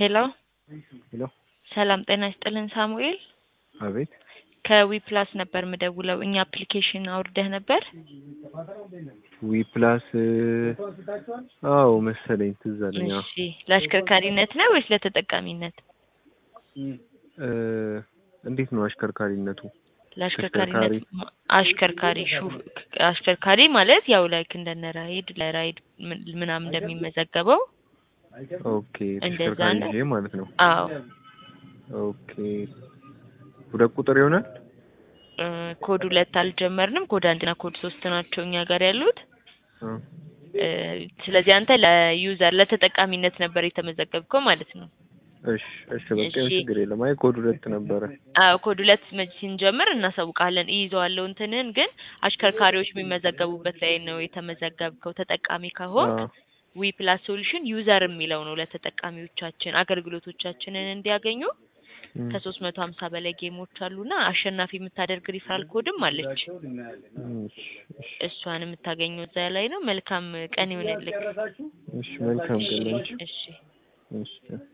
ሄሎ ሄሎ ሰላም ጤና ይስጥልን ሳሙኤል አቤት ከዊ ፕላስ ነበር ምደውለው እኛ አፕሊኬሽን አውርደህ ነበር ዊ ፕላስ አዎ መሰለኝ ትዝ አለኝ አዎ እሺ ለአሽከርካሪነት ነው ወይስ ለተጠቃሚነት እ እንዴት ነው አሽከርካሪነቱ ለአሽከርካሪነት ማ- አሽከርካሪ ሹፍ አሽከርካሪ ማለት ያው ላይክ እንደነ ራይድ ለራይድ ምን- ምናምን እንደሚመዘገበው ኦኬ እንደዛ ተሽከርካሪ ነው። ይዤ ማለት ነው አዎ ኦኬ ሁለት ቁጥር ይሆናል እ ኮድ ሁለት አልጀመርንም ኮድ አንድና ኮድ ሶስት ናቸው እኛ ጋር ያሉት እ እ ስለዚህ አንተ ለዩዘር ለተጠቃሚነት ነበር የተመዘገብከው ማለት ነው እሺ እሺ በቃ እሺ። ችግር የለም አይ ኮድ ሁለት ነበረ አዎ ኮድ ሁለት መ- ስንጀምር እናሳውቃለን እይዘዋለሁ እንትንህን ግን አሽከርካሪዎች የሚመዘገቡበት ላይ ነው የተመዘገብከው ተጠቃሚ ከሆንክ አዎ ዊ ፕላስ ሶሉሽን ዩዘር የሚለው ነው ለተጠቃሚዎቻችን አገልግሎቶቻችንን እንዲያገኙ እም፣ ከሶስት መቶ ሀምሳ በላይ ጌሞች አሉና አሸናፊ የምታደርግ ሪፈራል ኮድም አለች እም፣ እሺ እሺ እሷን የምታገኘው እዛ ላይ ነው መልካም ቀን ይሆንልክ እሺ መልካም ቀን ላንቺ እሺ እሺ